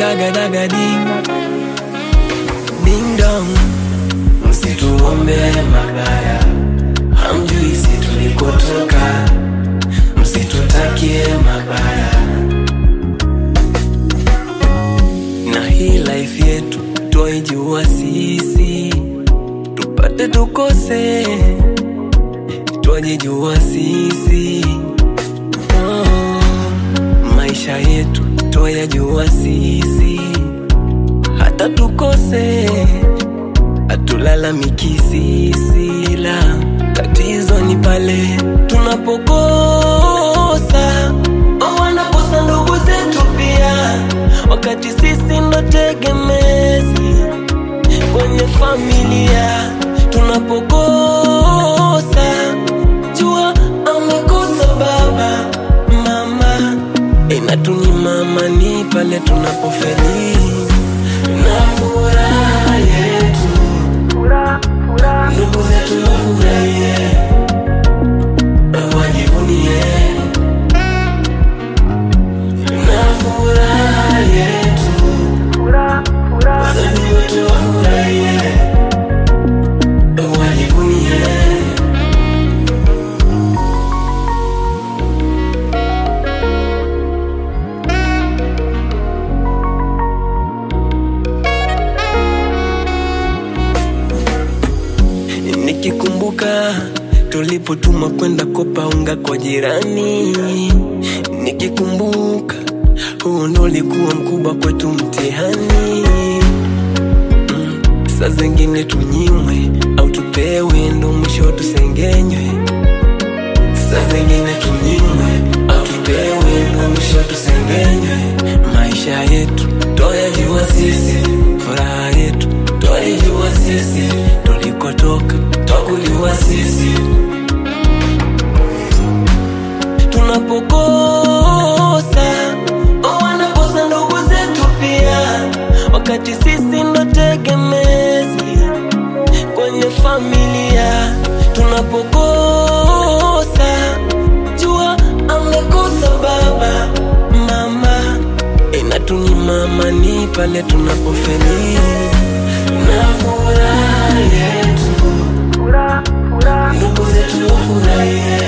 dagadagadi ding dong, msituombe mabaya, hamjui si tulikotoka, msitutakie mabaya. Na hii life yetu twaijua sisi, tupate tukose, twajijua sisi oh, maisha yetu twayajua sisi, hata tukose hatulalamiki sisi, la tatizo ni pale tunapokosa au wanakosa ndugu zetu pia, wakati sisi ndo tegemezi kwenye familia. Tunapokosa jua amekosa baba mama, inatunyima amani pale tunapofeli na furaha yetu ndugu zetu wafurahie, wajivunie na furaha yetu, wazazi wetu wafurahie, wajivunie. Nikikumbuka tulipotuma kwenda kopa unga kwa jirani, nikikumbuka huo ndo ulikuwa mkubwa kwetu mtihani. Mm, saa zingine tunyimwe au tupewe, ndo mwisho tusengenywe. Saa zingine tunyimwe au tupewe, ndo mwisho tusengenywe. Maisha yetu twayajua sisi, furaha yetu twaijua sisi, tulikotoka twakuliwa sisi. Tunapokosa au wanakosa ndugu zetu pia, wakati sisi ndo tegemezi kwenye familia. Tunapokosa jua amekosa baba mama, inatunyima amani pale tunapofeli na furaha yetu, ndugu zetu wafurahie,